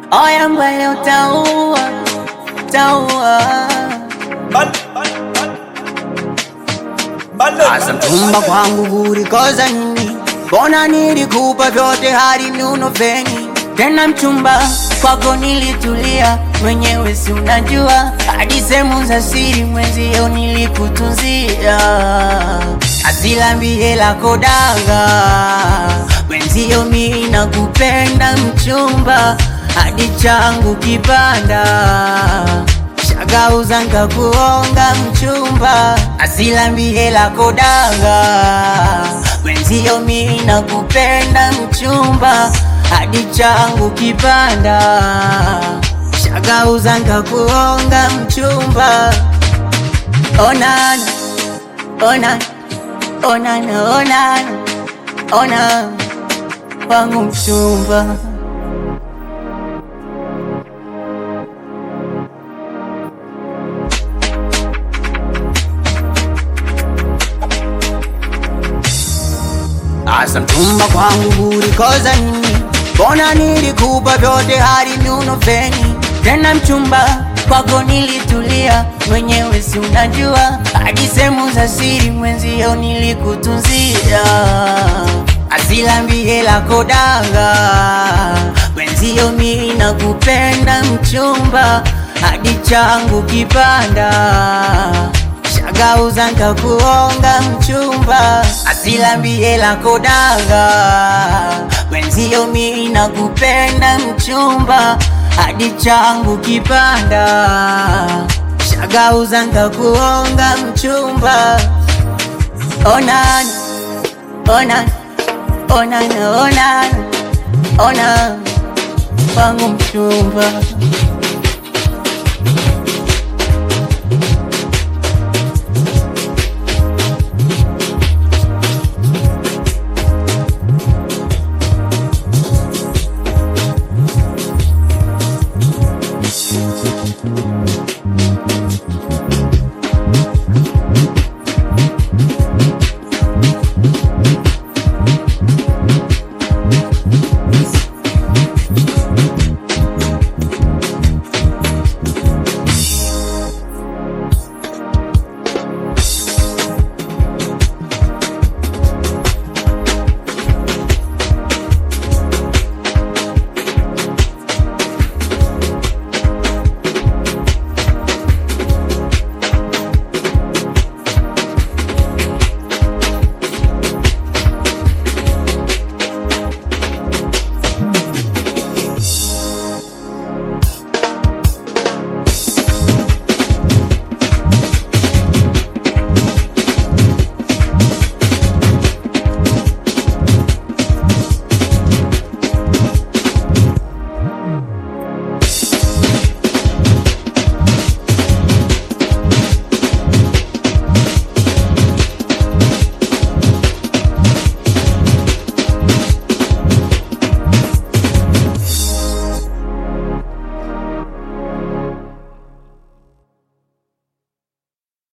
Oya mbele utaua, utaua. Asa mchumba kwangu kulikoza nini? Mbona nilikupa vyote hadi nuno feni tena mchumba kwako nilitulia mwenyewe, si unajua hadi sehemu za siri mwenzio nilikutunzia, asilambie lako danga mwenzio, mi nakupenda mchumba hadi changu kipanda shagauza nkakuonga mchumba, asilambie lako danga mwenzio, mi nakupenda mchumba hadi changu kipanda, shagauza nkakuonga mchumba. Onana, onana, onana, onana, ona wangu mchumba. Asa mchumba kwangu ulikoza nini? Mbona nilikupa vyote hadi nuno feni tena mchumba kwako nilitulia mwenyewe, si unajua hadi sehemu za siri mwenzio nilikutunzia, asilambie lako danga mwenzio, mi nakupenda mchumba hadi changu kipanda shagauza nkakuonga mchumba, asilambie lako danga mwenzio, mi nakupenda mchumba hadi changu kipanda, shagauza nkakuonga mchumba. Onana, onana, onana, onana, ona wangu mchumba